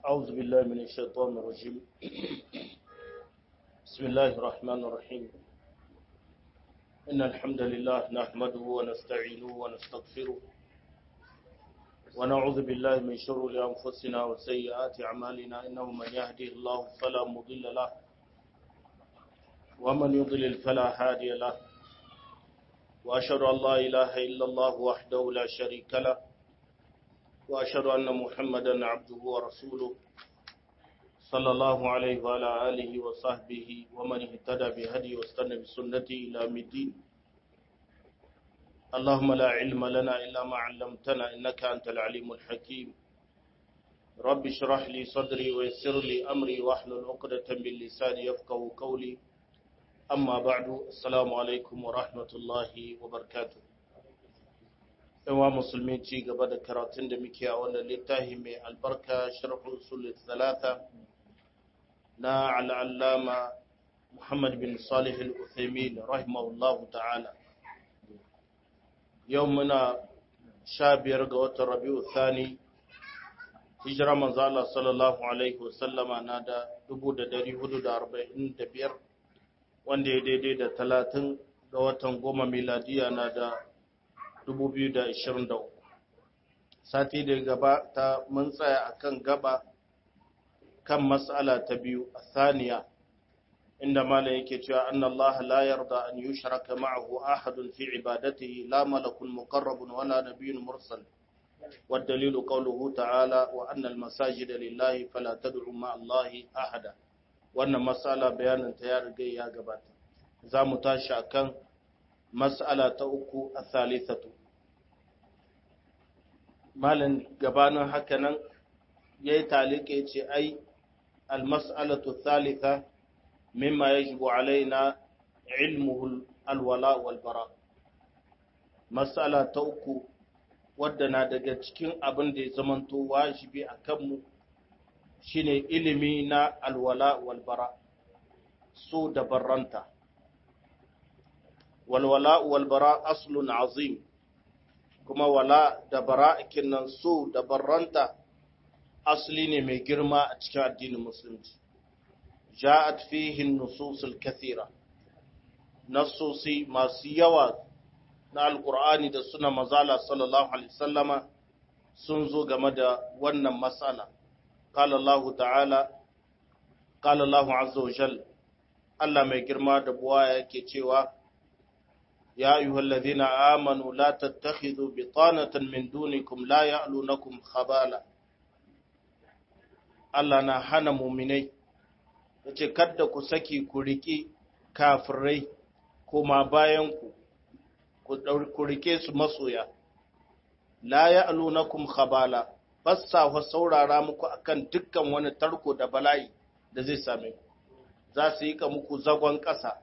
أعوذ بالله من الشيطان الرجيم بسم الله الرحمن الرحيم إن الحمد لله نحمده ونستعينه ونستغفره ونعوذ بالله من شرور أنفسنا وسيئات أعمالنا إنه من يهده الله فلا مضل له ومن يضلل فلا هادي له وأشهد أن لا إله إلا الله وحده لا شريك له وأشهد أن محمدا عبده ورسوله صلى الله عليه وعلى آله وصحبه ومن اهتدى بهدي واستنى بسنته إلى يوم الدين اللهم لا علم لنا إلا ما علمتنا إنك أنت العليم الحكيم رب اشرح لي صدري ويسر لي أمري واحلل عقدة من لساني يفقه قولي أما بعد السلام عليكم ورحمة الله وبركاته yawa musulmi ci gaba da karatun da muke a wannan littafi mai albarka sharhu usul talata na al'allama Muhammad bin Salih al-Uthaymin rahimahullahu ta'ala yau muna sha biyar ga watan Rabi'u Thani hijira manzo Allah sallallahu alaihi wasallama na da 1445 wanda ya daidai da 30 ga watan goma miladiya na da 2023 sati da gaba ta mun tsaya akan gaba kan mas'ala ta biyu a saniya inda mala yake cewa anna Allah la yarda an yushraka ma'ahu ahadun fi ibadatihi la malakun muqarrabun wala nabiyyun mursal والدليل قوله تعالى وأن المساجد لله فلا تدعوا مع الله أحدا wannan mas'ala bayanin ta ya riga ya gabata za mu tashi akan mas'ala ta uku a thalithatu malin gabanin hakanan ya yi talike ce ai almas'alatu thalitha mimma yajibu alaina ilmuhu alwala walbara mas'ala ta uku wadda na daga cikin abin da ya zamanto wajibi a kanmu shine ilimi na alwala walbara so da barranta walwala walbara aslun azim kuma wala da bara'ikin nan so da barranta asali ne mai girma a cikin addinin musulunci ja'at fihi nususul kathira nasosi masu yawa na alkur'ani da suna mazala sallallahu alaihi wasallama sun zo game da wannan matsala qala Allah ta'ala qala Allah azza wa jalla Allah mai girma da buwa yake cewa يا أيها الذين آمنوا لا تتخذوا بطانة من دونكم لا يألونكم خبالا Allah na hana muminai ya ce, Kadda ku saki ku riƙe kafirai koma bayanku, ku riƙe su masoya, la ya alunakum khabala, bassa wa saurara muku akan dukkan wani tarko da bala'i da zai same ku, za su yi ka muku zagon ƙasa.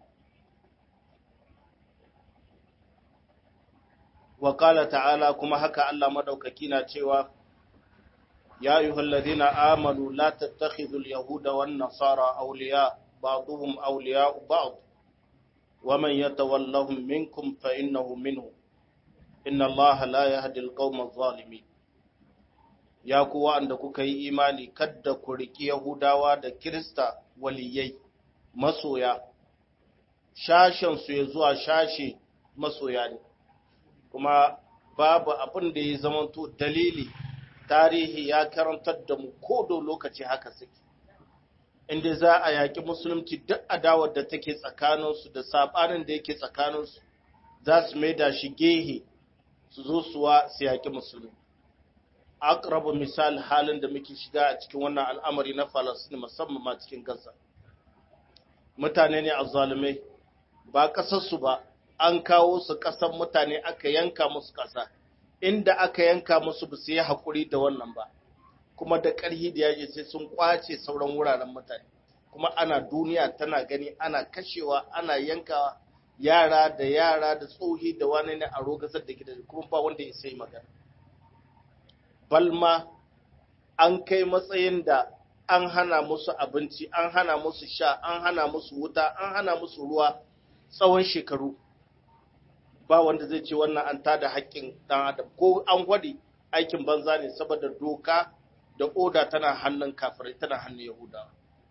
wa ƙala ta'ala kuma haka Allah madaukaki na cewa ya yi halladina amanu la tattakhidul yahuda wan nasara awliya ba'dhum awliya ba'd wa man yatawallahum minkum fa innahu minhu inna Allah la yahdi al-qawma adh-dhalimin ya ku wanda kuka yi imani kadda ku riki yahudawa da kirista waliyai masoya shashen su ya zuwa shashe masoya ne kuma babu abin da ya zamanto dalili tarihi ya karantar da mu ko da lokaci haka suke inda za a yaƙi musulunci duk adawar da take tsakaninsu da saɓanin da yake tsakaninsu za su mai da shi gehe su zo suwa su yaƙi musulmi akrabu misal halin da muke shiga a cikin wannan al'amari na falasini musamman ma cikin gaza mutane ne a zalumai ba ƙasarsu ba an kawo su ƙasan mutane aka yanka musu ƙasa inda aka yanka musu ba su yi haƙuri da wannan ba kuma da ƙarhi da yaji sai sun ƙwace sauran wuraren mutane kuma ana duniya tana gani ana kashewa ana yankawa yara da yara da tsohi da wani ne a rogasar da gidaje kuma ba wanda ya sai magana balma an kai matsayin da an hana musu abinci an hana musu sha an hana musu wuta an hana musu ruwa tsawon shekaru ba wanda zai ce wannan an tada haƙƙin ɗan adam ko an gwade aikin banza ne saboda doka da oda tana hannun kafirai tana hannun yahudawa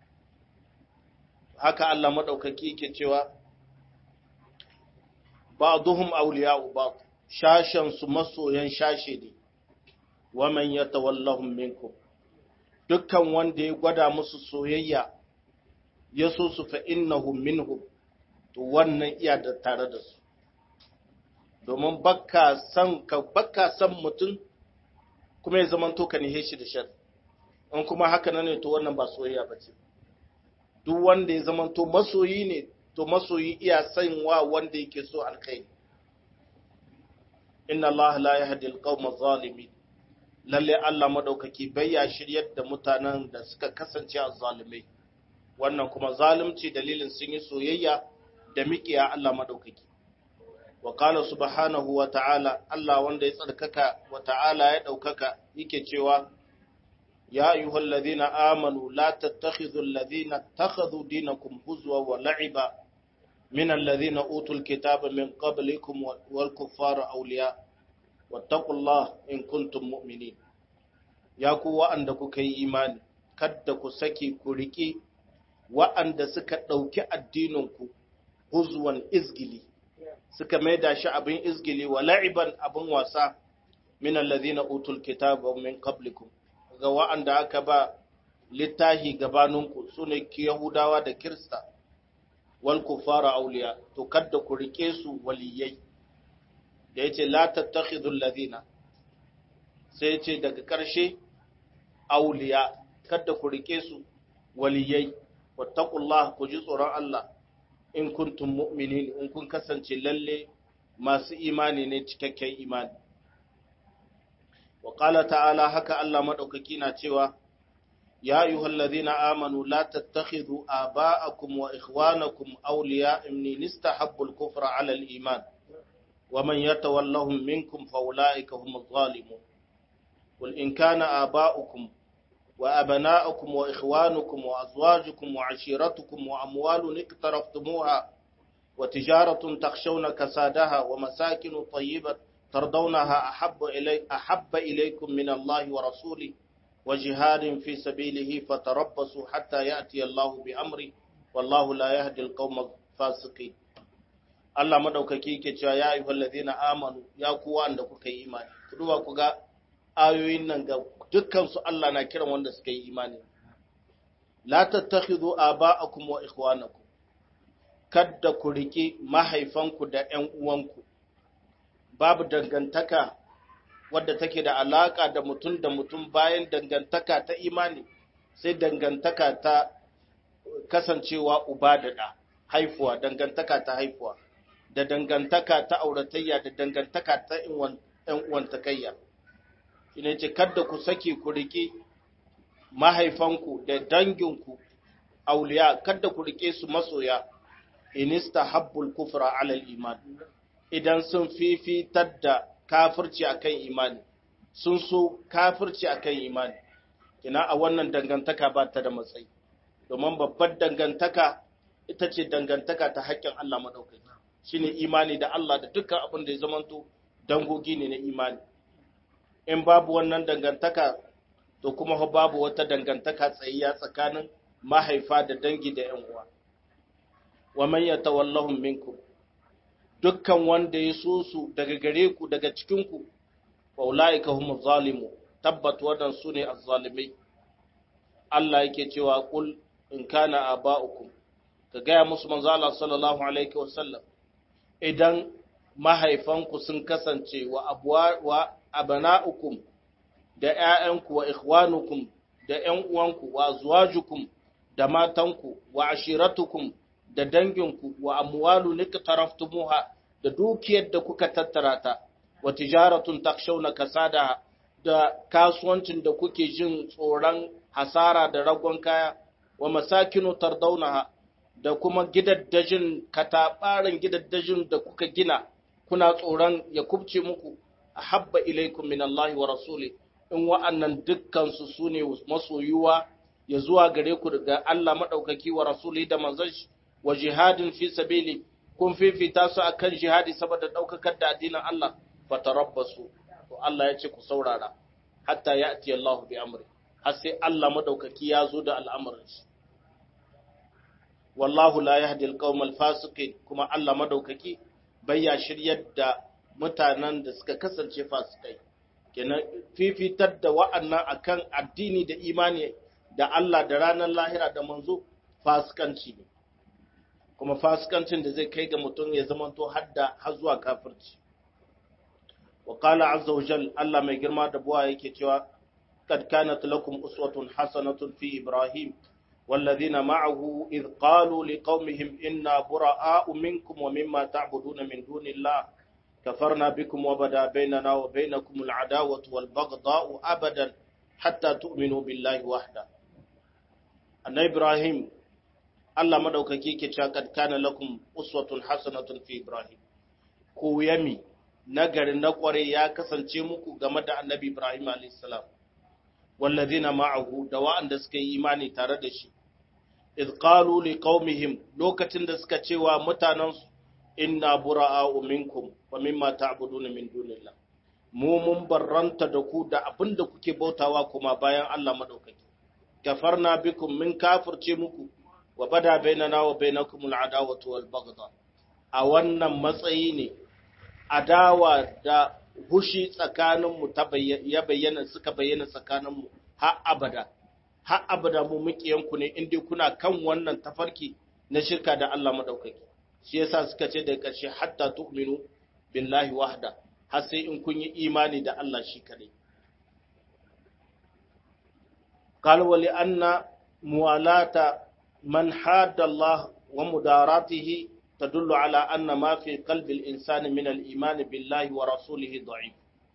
haka Allah madaukaki yake cewa ba'duhum awliya'u ba'd shashan su masoyan shashe ne wa man yatawallahum minkum dukkan wanda ya gwada musu soyayya ya so su fa innahum minhum to wannan iya da tare da su domin baka san ka baka san mutum kuma ya zama to ka nihe shi da shar in kuma haka nan ne to wannan ba soyayya bace duk wanda ya zama to masoyi ne to masoyi iya san wa wanda yake so alkhairi inna Allah la yahdi al-qawma adh-dhalimin lalle Allah madaukaki bai ya shiryar da mutanen da suka kasance a zalimai wannan kuma zalunci dalilin sun yi soyayya da miƙiya Allah madaukaki wa qala subhanahu wa ta'ala Allah wanda ya tsarkaka wa ta'ala ya daukaka yake cewa ya ayyuhal ladhina amanu la tattakhidhul ladhina ittakhadhu dinakum huzwa wa la'iba min alladhina utul kitaba min qablikum wal kuffara awliya wattaqullah in kuntum mu'minin ya ku wa'anda kuka yi imani kadda ku saki ku riƙe wa'anda suka ɗauki addininku huzwan izgili suka maida shi abin izgili wa la'iban abin wasa min allazina utul kitaba min qablikum ga wa'anda aka ba littahi gabaninku sune yahudawa da kirista wal kufara auliya to kadda ku rike su waliyai da yace la tattakhidul ladina sai yace daga ƙarshe auliya kadda ku rike su waliyai wattaqullah ku ji tsoron Allah in kuntum mu'minin in kun kasance lalle masu imani ne cikakken imani wa qala ta'ala haka Allah madaukaki na cewa ya ayyuhal ladhina amanu la tattakhidhu aba'akum wa ikhwanakum awliya in istahabbu al-kufra 'ala al-iman wa man yatawallahum minkum fa ulaika humuz zalimun qul in kana aba'ukum وأبناؤكم وإخوانكم وأزواجكم وعشيرتكم وأموال اقترفتموها وتجارة تخشون كسادها ومساكن طيبة ترضونها أحب, إلي أحب إليكم من الله ورسوله وجهاد في سبيله فتربصوا حتى يأتي الله بأمره والله لا يهدي القوم الفاسقين Allah madaukaki ke cewa ya ayyuhal ladina amanu ya kuwa da kuka yi imani ku duba ku ga ayoyin nan ga dukkansu Allah na kiran wanda suka yi imani. La tattakhidhu aba'akum wa ikhwanakum kadda ku riki mahaifanku da ƴan uwanku babu dangantaka wadda take da alaka da mutum da mutum bayan dangantaka ta imani sai dangantaka ta kasancewa uba da ɗa haifuwa dangantaka ta haifuwa da dangantaka ta auratayya da dangantaka ta ƴan uwantakayya shine ce kada ku sake ku rike mahaifanku da danginku auliya kada ku rike su masoya inista habbul kufra ala iman idan sun fifitar da kafirci akan imani sun so kafirci akan imani ina a wannan dangantaka ba ta da matsayi domin babbar dangantaka ita ce dangantaka ta haƙƙin Allah madaukaki shine imani da Allah da dukkan abin da ya zamanto dangogi ne na imani in babu wannan dangantaka to kuma babu wata dangantaka tsayayya tsakanin mahaifa da dangi da ‘yan uwa. Wa man yatawallahum minkum dukkan wanda ya so su daga gare ku daga cikin ku wa ulaika humuz zalimu tabbat wadan su ne azzalimai Allah yake cewa qul in kana aba'ukum ka gaya musu manzo Allah sallallahu alaihi wasallam idan mahaifanku sun kasance wa abuwa wa abana'ukum da ‘ya'yanku wa ikhwanukum da ‘yan uwanku wa zuwajukum da matanku wa ashiratukum da danginku wa amwalu nika taraftumuha da dukiyar da kuka tattara ta wa tijaratun takshawna kasada da kasuwancin da kuke jin tsoron hasara da ragon kaya wa masakinu tardaunaha da kuma gidaddajin katabarin gidaddajin da kuka gina kuna tsoron ya kubce muku ahabba ilaikum min Allah wa rasuli in wa'annan dukkan su sune masoyuwa ya zuwa gare ku daga Allah madaukaki wa rasuli da manzon shi wa jihadin fi sabili kun fifita su akan jihadi saboda daukakar da addinin Allah fatarabbasu to Allah ya ce ku saurara hatta ya'ti Allah bi amri har sai Allah madaukaki ya zo da al'amarin shi wallahu la yahdi al fasiqin kuma Allah madaukaki bai ya shiryar da mutanen da suka kasance fasikai kenan fifitar da wa'annan akan addini da imani da Allah da ranar lahira da manzo fasikanci ne kuma fasikancin da zai kai ga mutum ya zamanto hadda har zuwa kafirci wa qala azza wa jal Allah mai girma da buwa yake cewa kad kanat lakum uswatun hasanatun fi ibrahim والذين معه إذ قالوا لقومهم إنا براء منكم ومما تعبدون من دون الله كفرنا بكم وبدا بيننا وبينكم العداوة والبغضاء أبدا حتى تؤمنوا بالله وحده أن إبراهيم الله مدوكاكي كتشاكد كان لكم أسوة حسنة في إبراهيم كويمي نجر نقوري يا كسن تيمكو غمد النبي إبراهيم عليه السلام والذين معه دواء دسكي إيماني تردشي إذ قالوا لقومهم لوكتن دسكا تشيوا متاننس إنا براء منكم ومما تعبدون من دون الله mu mun barranta da ku da abin da kuke bautawa kuma bayan Allah madaukaki kafarna bikum min kafirce muku wa bada bainana wa bainakum al'adawatu wal baghdha a wannan matsayi ne adawa da hushi tsakanin mu ta ya bayyana suka bayyana tsakanin mu har abada har abada mu mukiyanku ne inda kuna kan wannan tafarki na shirka da Allah madaukaki shi yasa suka ce da ƙarshe hatta tu'minu billahi wahda har sai in kun yi imani da Allah shi kadai قال ولأن موالاه من حاد الله ومداراته تدل على أن ما في قلب الإنسان من الإيمان بالله ورسوله ضعيف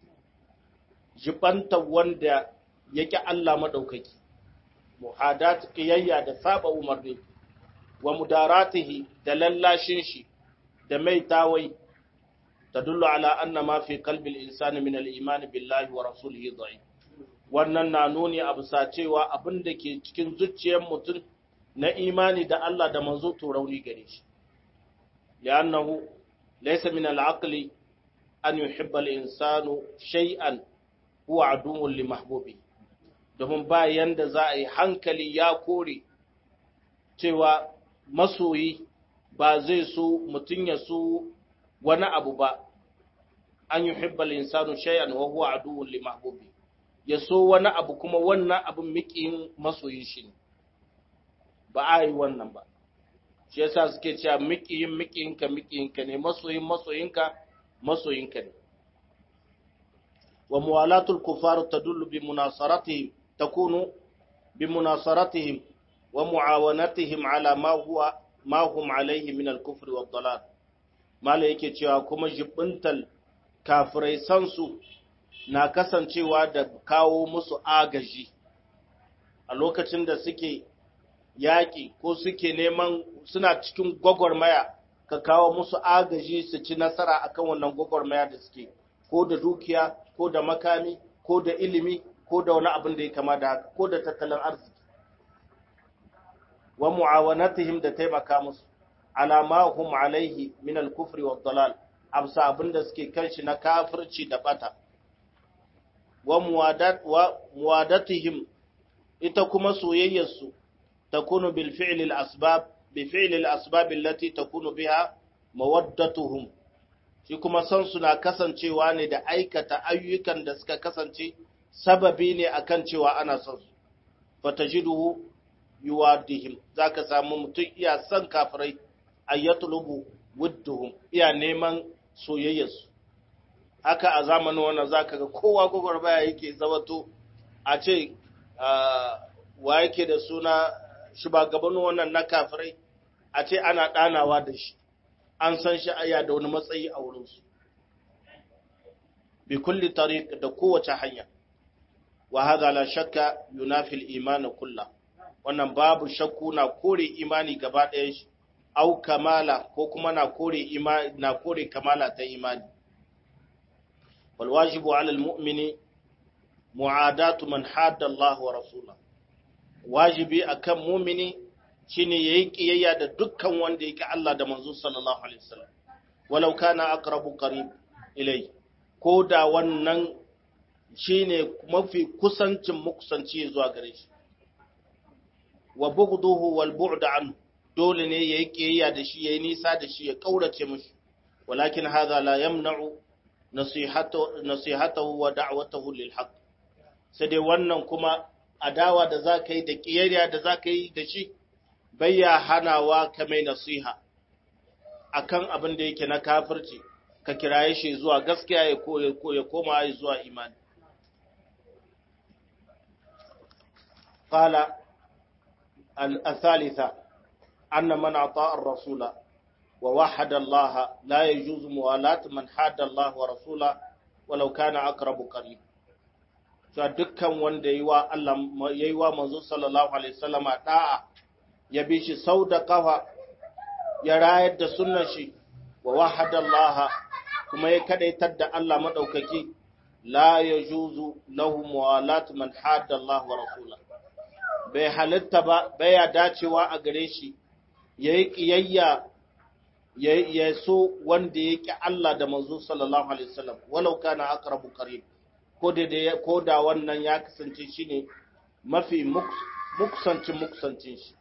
جبنت وندا yake Allah madaukaki muhadat qiyayya da saba umarni wa mudaratihi da lallashin shi da mai tawai tadullu ala anna ma fi qalbi al-insani min al-iman billahi wa rasulihi dha'if wannan na nuni a bisa cewa abin da ke cikin zuciyar mutum na imani da Allah da manzo to rauni gare shi li'annahu laysa min al-aqli an yuhibba al-insanu shay'an huwa aduwwun li mahbubi domin ba yanda za a yi hankali ya kore cewa masoyi ba zai so mutum ya so wani abu ba an yuhibba al-insanu shay'an wa huwa aduwwun li mahbubi ya so wani abu kuma wannan abin miƙin masoyin shi ne ba a yi wannan ba shi yasa suke cewa miƙiyin miƙiyinka miƙiyinka ne masoyin masoyinka masoyinka ne wa muwalatul kufar tadullu bi munasaratihim takunu bi munasaratihim wa muawanatihim ala ma huwa ma hum alayhi min al-kufri wad dalal mala yake cewa kuma jibintal kafirai san su na kasancewa da kawo musu agaji a lokacin da suke yaƙi ko suke neman suna cikin gwagwarmaya ka kawo musu agaji su ci nasara akan wannan gwagwarmaya da suke ko da dukiya ko da makami ko da ilimi ko da wani abin da ya kama da haka ko da tattalin arziki wa mu'awanatihim da taimaka musu alama hum alaihi min al-kufri wa dalal absa abin da suke kan shi na kafirci da bata wa muwadatihim ita kuma soyayyarsu takunu bil fi'li al asbab bi fi'li al asbab allati takunu biha mawaddatuhum shi kuma san suna kasancewa ne da aikata ayyukan da suka kasance sababi ne akan cewa ana son su fatajiduhu yuwadihim zaka samu mutum iya son kafirai ayatlubu wudduhum iya neman soyayyarsu haka a zamanin wannan zaka ga kowa gwagwarmaya yake zawato a ce wa yake da suna shugabannin wannan na kafirai a ce ana ɗanawa da shi an san shi aya da wani matsayi a wurinsu bi kulli tariq da kowace hanya wa hadha la shakka yunafi al-iman kulla wannan babu shakku na kore imani gaba ɗayan shi au kamala ko kuma na kore imani na kore kamala ta imani والواجب على المؤمن معاداة من حاد الله ورسوله wajibi akan mumini shine yayi kiyayya da dukkan wanda yake Allah da manzo sallallahu alaihi wasallam walau kana aqrabu qarib ilai ko da wannan shine mafi kusancin mukusanci zuwa gare shi wa bughduhu wal bu'd anhu dole ne yayi kiyayya da shi yayi nisa da shi ya kaurace mishi walakin hadha la yamna'u nasihatu nasihatahu wa da'watahu lil haqq sai dai wannan kuma adawa da zaka yi da kiyayya da zaka yi da shi bayya hanawa ka mai nasiha akan abin da yake na kafirci ka kiraye shi zuwa gaskiya ya ya koma zuwa imani قال الثالثة أن من أطاع الرسول ووحد الله لا يجوز موالاة من حاد الله ورسوله ولو كان أقرب قريب cewa dukkan wanda yi wa Allah yayi wa manzo sallallahu alaihi wasallama da'a ya bi shi sau da kafa ya rayar da sunnar shi wa wahada Allah kuma ya kadaitar da Allah madaukaki la yajuzu lahu muwalat man hadda Allah wa rasulahu bai halitta ba baya dacewa a gare shi ya yi ƙiyayya ya so wanda ya ƙi Allah da manzo sallallahu alaihi wasallam walau kana aqrabu qarib ko da ko da wannan ya kasance shine mafi muksancin muksancin shi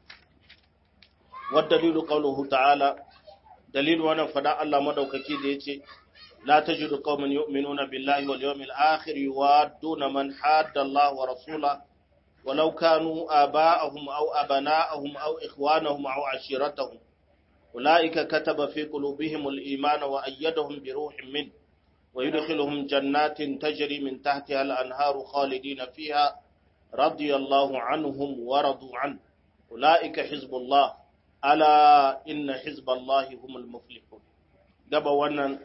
wa dalilu qawluhu ta'ala dalilu wannan fada Allah madaukaki da yace la tajidu qauman yu'minuna billahi wal yawmil akhir yuwadduna man hadda Allah wa rasulahu ولو كانوا آباءهم أو أبناءهم أو إخوانهم أو عشيرتهم أولئك كتب في قلوبهم الإيمان وأيدهم بروح منه ويدخلهم جنات تجري من تحتها الأنهار خالدين فيها رضي الله عنهم ورضوا عنه أولئك حزب الله ألا إن حزب الله هم المفلحون gaba wannan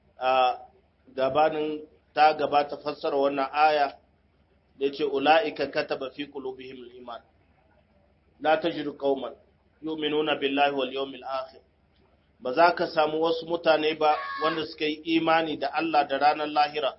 gabanin ta gaba ta fassara wannan aya da ce ula'ika kataba fi qulubihim al-iman la tajidu qauman yu'minuna billahi wal yawmil akhir ba za ka samu wasu mutane ba wanda suka yi imani da Allah da ranar lahira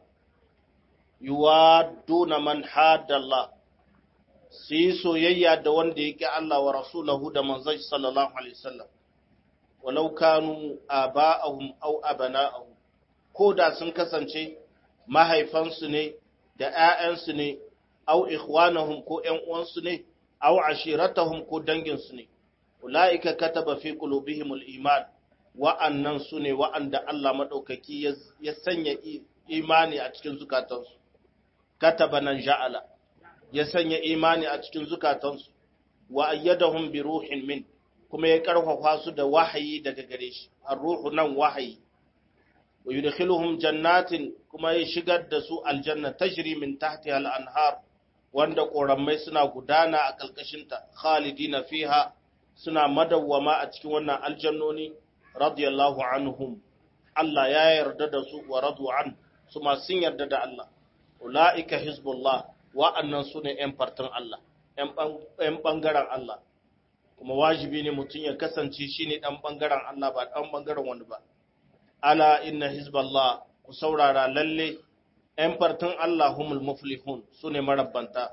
yuwaduna man hadalla su yi soyayya da wanda yake Allah wa rasulahu da manzon sallallahu alaihi wasallam walau kanu aba'ahum aw abana'ahum ko da sun kasance mahaifansu ne da ‘ya'yansu ne, au ikhwanahum ko ‘yan uwansu ne, au ashiratahum ko danginsu ne, ula'ika kataba fi qulubihimul iman wa'annan su ne wa'anda Allah maɗaukaki ya sanya imani a cikin zukatansu, kataba nan ja'ala, ya sanya imani a cikin zukatansu, wa ayyadahum bi ruhin min, kuma ya ƙarfafa su da wahayi daga gare shi, an ruhu nan wahayi. wa yudkhiluhum jannatin kuma ya shigar da su aljanna tajri min tahtiha al-anhar wanda ƙoramai suna gudana a ƙarƙashinta khalidina fiha suna madawwama a cikin wannan aljannoni radiyallahu anhum Allah ya yarda da su wa radu an su ma sun yarda da Allah ulaika hizbullah wa'annan su ne ƴan fartin Allah ƴan ɓangaren Allah kuma wajibi ne mutum ya kasance shine ɗan ɓangaren Allah ba ɗan ɓangaren wani ba ala inna hizballah ku saurara lalle ‘yan fartun Allah humul muflihun su ne marabbanta.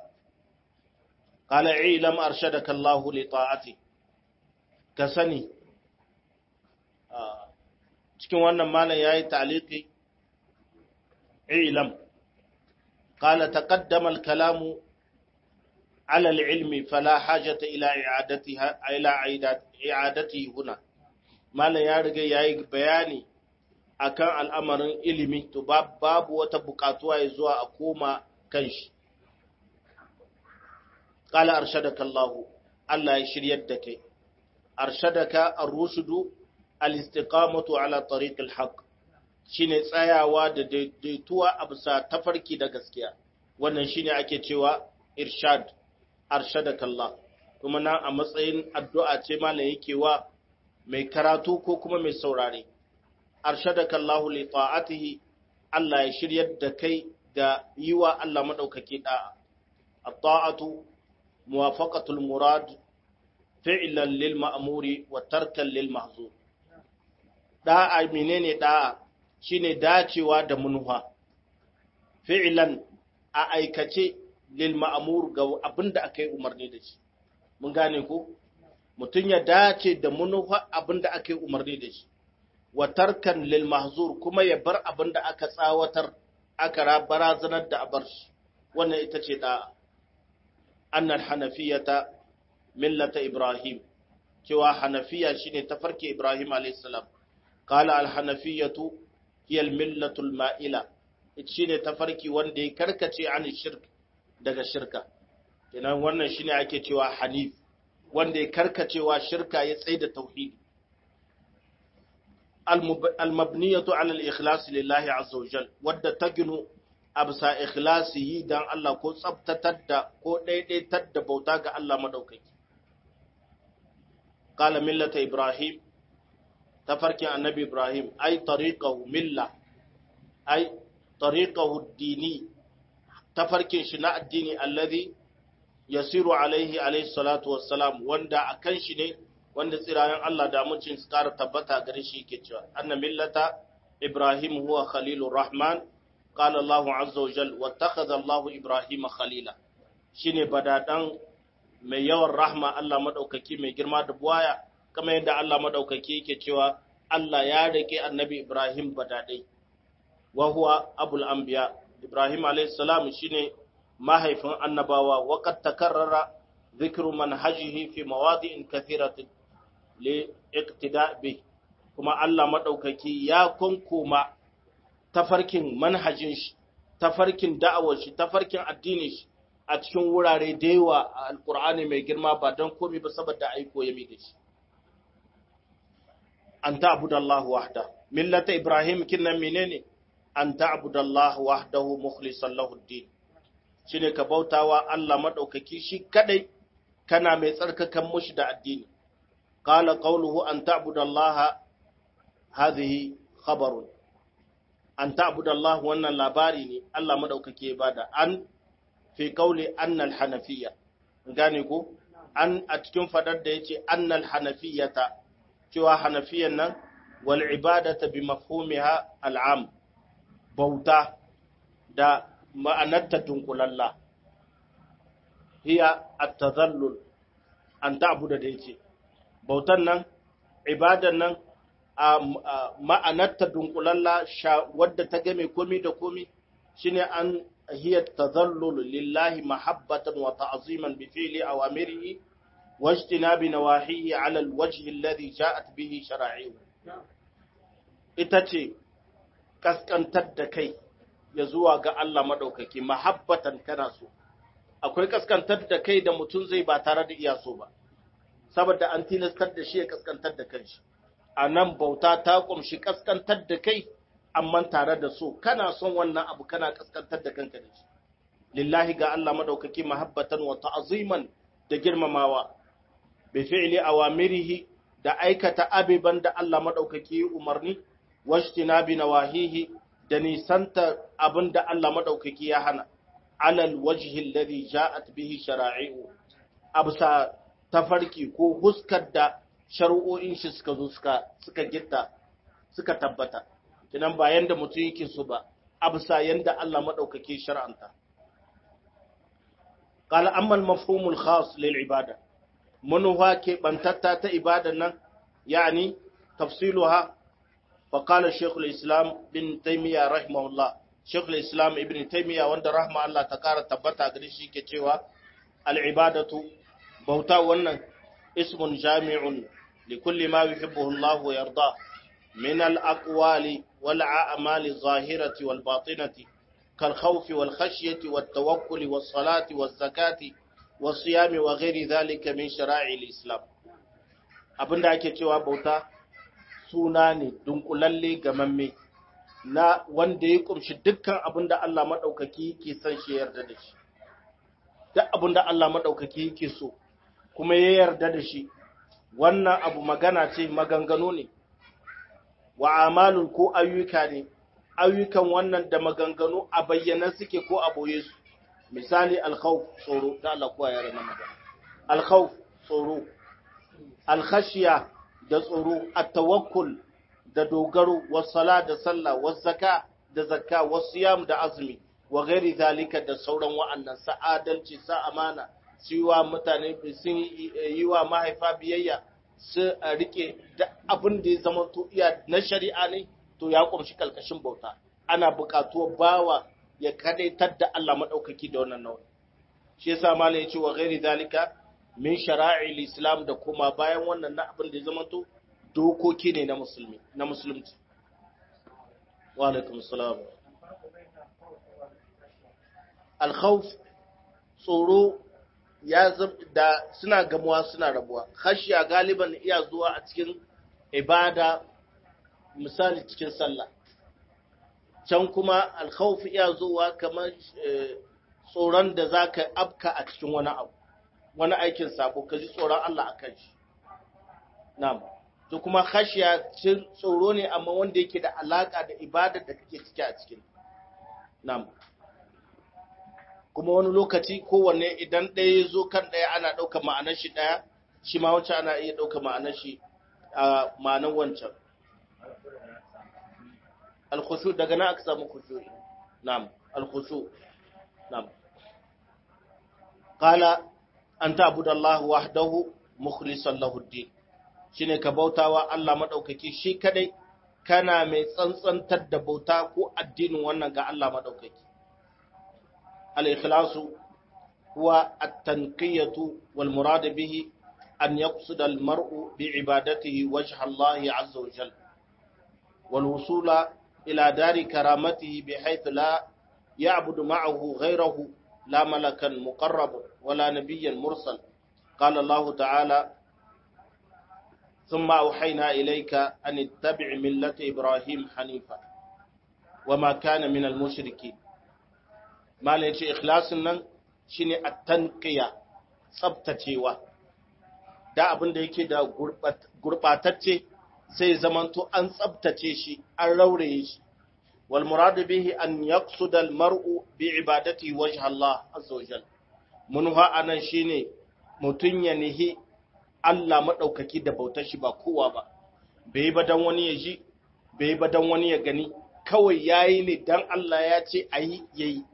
Kala ilam arshadaka Allahu li ta'ati ka sani cikin wannan malam yayi ta'liqi ilam qala taqaddama al-kalamu ala al-ilmi fala hajata ila i'adatiha ila i'adatihi huna malam ya riga yayi bayani akan al'amarin ilimi to babu wata bukatuwa ya zuwa a koma kan shi. Ƙala arshadaka Allah, Allah ya shiryar da kai, arshadaka ar-rushudu al-istiqamatu ala tariqil haqq shine tsayawa da daidaituwa a bisa tafarki da gaskiya wannan shine ake cewa irshad arshadaka Allah kuma nan a matsayin addu'a ce malam yake wa mai karatu ko kuma mai saurare arshadaka Allah li ta'atihi Allah ya shiryar da kai ga yiwa Allah madaukake da'a at-ta'atu muwafaqatul murad fi'lan lil ma'muri wa tarkan lil mahzur da'a menene da'a shine dacewa da munha fi'lan a aikace lil ma'mur ga abinda aka yi umarni da shi mun gane ko mutum ya dace da munha abinda aka yi umarni da shi wa tarkan lil mahzur kuma ya bar abinda aka tsawatar aka barazanar da abar shi wannan ita ce da'a annal hanafiyata millata ibrahim cewa hanafiya shine tafarki ibrahim alayhis salam qala al hanafiyatu hiya al millatul ma'ila shine tafarki wanda ya karkace an shirk daga shirka kenan wannan shine ake cewa hanif wanda ya karkacewa shirka ya tsaye da tauhidi al-mabniyatu ala al-ikhlas lillahi azza wa jal wadda ta ginu absa ikhlasihi dan Allah ko tsabtatar da ko daidaitar da bauta ga Allah madaukaki qala millata ibrahim tafarkin annabi ibrahim ay tariqahu milla ay tariqahu ad-dini tafarkin shi na addini alladhi yasiru alaihi alaihi salatu wassalam wanda akan shi ne wanda tsirayen Allah da mucin su kara tabbata gare shi yake cewa anna millata ibrahim huwa khalilur rahman qala Allahu azza wa jal wattakhadha Allahu ibrahima khalila shine badadan mai yawan rahma Allah madaukaki mai girma da buwaya kamar yadda Allah madaukaki yake cewa Allah ya rike annabi ibrahim badadai wa huwa abul anbiya ibrahim alayhi salam shine mahaifin annabawa waƙad takarrara zikiru manhajihi fi mawadi'in kathiratin li iqtida bi kuma Allah madaukaki ya kunkuma tafarkin manhajin shi tafarkin da'awar shi tafarkin addinin shi a cikin wurare da yawa a alqur'ani mai girma ba don komai ba saboda aiko ya mi da shi an ta'budallahi wahda millata ibrahim kinnan menene an ta'budallahi wahdahu mukhlishan lahu ad-din shine ka bautawa Allah maɗaukaki shi kadai kana mai tsarkakan mushi da addini qala qawluhu an ta'budallaha hadhihi khabarun an ta'budallaha wannan labari ne Allah maɗaukaki ya bada an fi qawli annal hanafiyya gane ko an a cikin fadar da yace annal hanafiyata cewa hanafiyan nan wal ibadata bi mafhumiha al'am bauta da ma'anarta dunkulalla hiya at-tadhallul an ta'budu da yake bautan nan ibadan nan ma'anarta dunkulalla wadda ta game komi da komi shine an hiya tadhallul lillahi mahabbatan wa ta'ziman bi fi'li awamirihi wa ijtinabi nawahihi 'ala al-wajhi alladhi ja'at bihi shara'i'u ita ce kaskantar da kai ya zuwa ga Allah maɗaukaki mahabbatan kana so akwai kaskantar da kai da mutum zai ba tare da iya so ba saboda an tilastar da shi ya kaskantar da kanshi a nan bauta ta kumshi kaskantar da kai amma tare da so kana son wannan abu kana kaskantar da kanka da shi lillahi ga Allah maɗaukaki mahabbatan wa ta'aziman da girmamawa bi fi'li awamirihi da aikata abiban da Allah maɗaukaki umarni wajtinabi nawahihi da nisanta abin da Allah maɗaukaki ya hana, alal wajhi alladhi ja'at bihi shara'i'u absa tafarki ko huskar da shari'o'in shi suka zo suka suka gitta suka tabbata kinan ba yanda mutum yake so ba absa yanda Allah maɗaukaki shar'anta qala amma al-mafhum al-khas lil ibada manuha ke bantatta ta ibadan nan yani tafsiluha فقال الشيخ الإسلام بن تيمية رحمه الله شيخ الإسلام ابن تيمية وند رحمه الله تكار تبتا قريشي كتوا العبادة بوتا ونن اسم جامع لكل ما يحبه الله ويرضاه من الأقوال والأعمال الظاهرة والباطنة كالخوف والخشية والتوكل والصلاة والزكاة والصيام وغير ذلك من شرائع الإسلام abin da ake cewa bauta suna ne dunkulalle gamamme na wanda ya kumshi dukkan abin da Allah maɗaukaki yake son shi yarda da shi duk abin da Allah maɗaukaki yake so kuma ya yarda da shi wannan abu magana ce maganganu ne wa amalun ko ayyuka ne ayyukan wannan da maganganu a bayyana suke ko a boye su misali alkhawf tsoro da Allah kowa ya rana magana alkhawf tsoro alkhashiya da tsoro at-tawakkul da dogaro was-sala da sallah was-zaka da zakka was-siyam da azumi wa ghairi zalika da sauran wa'annan sa'adalci sa amana su yi wa mutane sun yi wa mahaifa biyayya su rike da abin da ya zama to iya na shari'a ne to ya kumshi kalkashin bauta ana buƙatuwa bawa ya kadaitar da Allah madaukaki da wannan nauyi shi yasa malam ya ce wa ghairi zalika min shara'il islam da kuma bayan wannan na abin da ya zamanto dokoki ne na musulmi na musulunci wa alaikum salam al-khawf tsoro ya da suna gamuwa suna rabuwa khashiya galiban iya zuwa a cikin ibada misali cikin sallah can kuma al-khawf iya zuwa kamar tsoron da zaka afka a cikin wani abu wani aikin sabo ka ji tsoron Allah a kan shi. Na'am. To kuma khashiya tsoro ne amma wanda yake da alaka da ibada da kake ciki a cikin. Na'am. Kuma wani lokaci kowanne idan ɗaya ya zo kan ɗaya ana ɗauka ma'anar shi ɗaya, shi ma wancan ana iya ɗauka ma'anar shi a ma'anar wancan. Alkhushu daga na aka samu khushu. Na'am. Alkhushu. Na'am. Qala an ta'budu Allah wahdahu mukhlishan lahu ad-din shine ka bautawa Allah madaukaki shi kadai kana mai tsantsantar da bauta ko addinin wannan ga Allah madaukaki al-ikhlasu huwa at-tanqiyatu wal murad bihi an yaqsida al-mar'u bi ibadatihi wajha Allah azza wa jalla wal wusula ila dari karamatihi bihaythu la ya'budu ma'ahu ghayrahu لا ملكا مقرب ولا نبيا مرسل قال الله تعالى ثم أوحينا إليك أن اتبع ملة إبراهيم حنيفا وما كان من المشركين ما ليش إخلاص نن شيني التنقية tsabtacewa da abin da yake da gurɓatacce sai zamanto an tsabtace shi an rauraye shi والمراد به أن يقصد المرء بعبادته وجه الله عز وجل منها أنا شيني متن ينهي Allah maɗaukaki da bautar shi ba kowa ba, bai ba don wani ya ji, bai ba don wani ya gani, kawai ya yi ne don Allah ya ce a yi ya yi.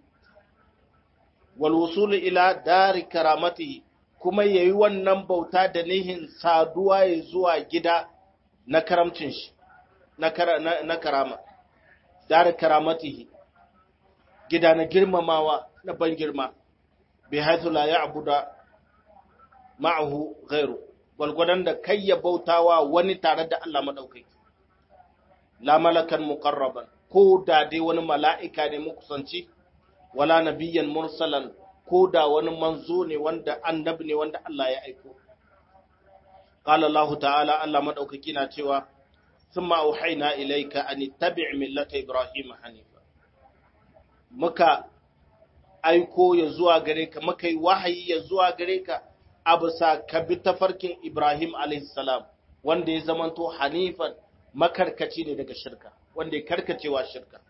Walwusulu ila dari karamati kuma ya yi wannan bauta da nihin saduwa ya zuwa gida na karamcin shi, na karama. dar karamatihi gida na girmamawa na ban girma bi haithu la ya'budu ma'ahu ghairu walgwadan da kai ya bautawa wani tare da Allah madaukaki la malakan muqarraban ko da dai wani mala'ika ne kusanci wala nabiyyan mursalan ko da wani manzo ne wanda annabi ne wanda Allah ya aiko qala Allah ta'ala Allah madaukaki na cewa ثم أوحينا إليك أن اتبع ملة إبراهيم حنيفا مكا aiko ya zuwa gare ka muka yi wahayi ya zuwa gare ka a bisa ka bi tafarkin Ibrahim alaihissalam wanda ya zamanto hanifan makarkaci ne daga shirka wanda ya karkacewa shirka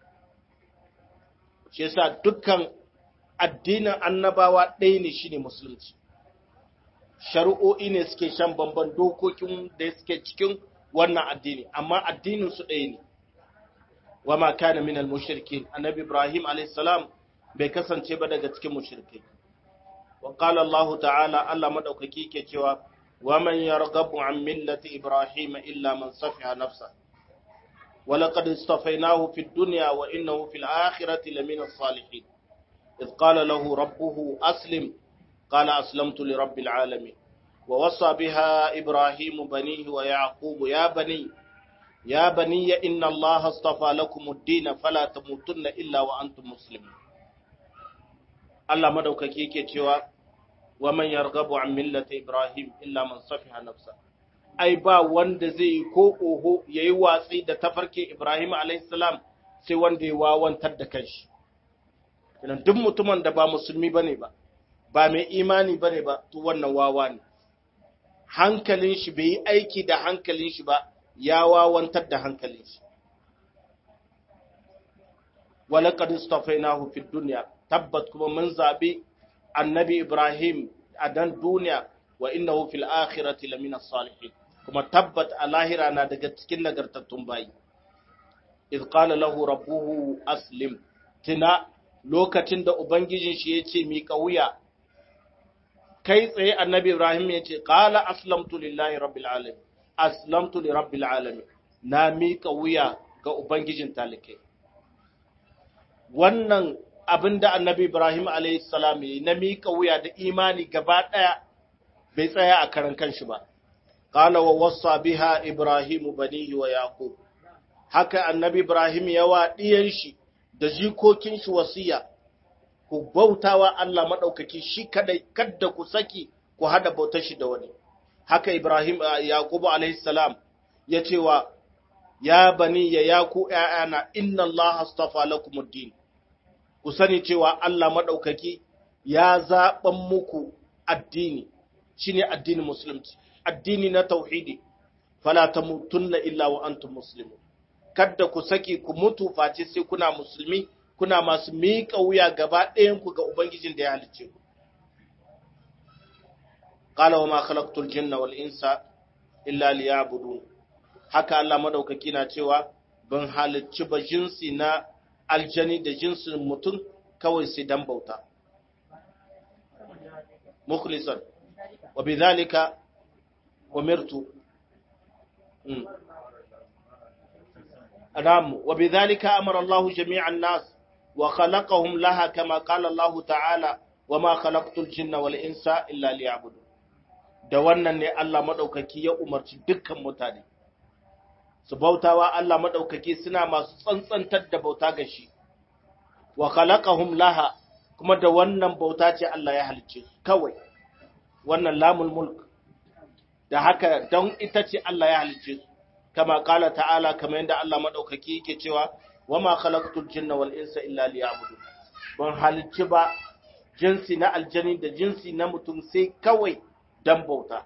shi yasa dukkan addinin annabawa ɗaya ne shine musulunci shari'o'i ne suke shan bamban dokokin da suke cikin wannan addini amma addinin su ɗaya ne wa ma kana minal mushrikin annabi ibrahim alayhis salam bai kasance ba daga cikin mushrikai wa qala allah ta'ala allah madaukaki ke cewa wa man yarghabu an millati ibrahim illa man safiha nafsa wa laqad istafaynahu fid dunya wa innahu fil akhirati lamina salihin إذ قال له ربه أسلم قال أسلمت لرب العالمين ووصى بها إبراهيم بنيه ويعقوب يا بني يا بني إن الله اصطفى لكم الدين فلا تموتن إلا وأنتم مسلمون Allah madaukaki yake cewa wa man yarghabu an millati Ibrahim illa man safiha nafsa ai ba wanda zai yi ko oho yayi watsi da tafarkin Ibrahim alayhi salam sai wanda ya wawantar da kanshi kenan duk mutumin da ba musulmi bane ba ba mai imani bane ba to wannan wawa ne hankalin shi bai yi aiki da hankalin shi ba ya wawantar da hankalin shi walaqad istafainahu fid dunya tabbat kuma mun zabi annabi ibrahim a dan duniya wa innahu fil akhirati lamina salihin kuma tabbat a lahira na daga cikin nagartattun bayi iz qala lahu rabbuhu aslim tina lokacin da ubangijin shi yace mi wuya kai tsaye annabi Ibrahim ya ce, Ƙala aslamtu lillahi rabbil alamin, aslamtu li rabbil alamin, na miƙa wuya ga Ubangijin talikai. Wannan abinda annabi Ibrahim a.s. ya yi na miƙa wuya da imani gaba ɗaya bai tsaya a karan kanshi ba. Ƙala wa wasa biha Ibrahim banihi wa Yaƙub. Haka annabi Ibrahim ya wa ɗiyan shi da jikokin shi wasiya, ku bautawa Allah maɗaukaki shi kadai, kadda ku saki ku hada bautar shi da wani. Haka Ibrahim Yaƙub a.s. ya ce wa, Ya bani ya yaku ’ya'yana, inna Allah astafa lakumuddin. ku sani cewa Allah maɗaukaki ya zaɓan muku addini shi ne addinin musulunci addini na tauhidi fala ta mutunna illa wa antum muslimu kadda ku saki ku mutu face sai kuna musulmi kuna masu miƙa wuya gaba ɗayanku ga ubangijin da ya halicce ku qala wa ma khalaqtul jinna wal insa illa liya'budun haka Allah madaukaki na cewa ban halicci ba jinsi na aljani da jinsin mutum kawai sai dan bauta. Mukhlisan, wa bi zalika umirtu. Namu, wa bi zalika amara Allah jami'an nas wa khalaqahum laha kama qala Allah ta'ala wa ma khalaqtul jinna wal insa illa liya'budun. Da wannan ne Allah madaukaki ya umarci dukkan mutane. su bautawa Allah maɗaukaki suna masu tsantsantar da bauta ga shi, wa khalaqahum laha kuma da wannan bauta ce Allah ya halicce su kawai, wannan lamul mulk, da haka don ita ce Allah ya halicce su, kama kala ta'ala kama yadda Allah maɗaukaki yake cewa, wa ma khalaqtul jinna wal insa illa liya'budu ban halicci ba jinsi na aljani da jinsi na mutum sai kawai dan bauta.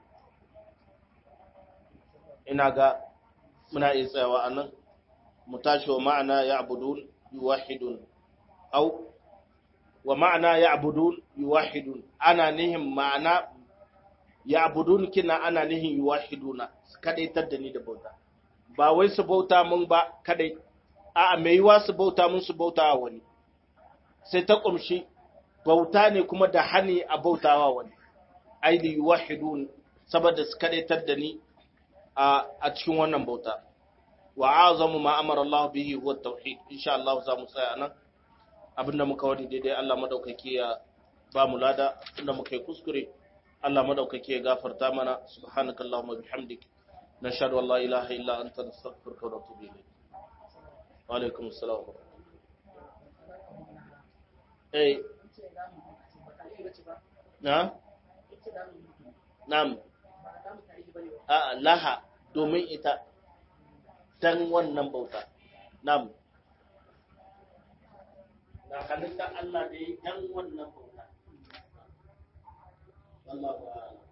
Ina ga muna iya tsayawa a nan mu tashi wa ma'ana ya abudun yuwahidun au wa ma'ana ya abudun yuwahidun ana nihin ma'ana ya abudun kina ana nihin yuwahiduna kadaitar da ni da bauta ba wai su bauta mun ba kadai a mai yiwa su bauta mun su bauta wani sai ta kumshi bauta ne kuma da hani a bautawa wani aili yuwahidun saboda su kadaitar da ni a cikin wannan bauta wa azamu ma amara Allah bihi huwa tauhid insha Allah za mu tsaya nan abinda muka wani daidai Allah madaukake ya ba mu lada inda muka yi kuskure Allah madaukake ya gafarta mana subhanakallahumma bihamdik nashhadu an la ilaha illa anta nastaghfiruka wa natubu ilayk wa alaikum assalam eh na na'am a laha domin ita dan wannan bauta nam da halittar Allah da ya dan wannan bauta Allah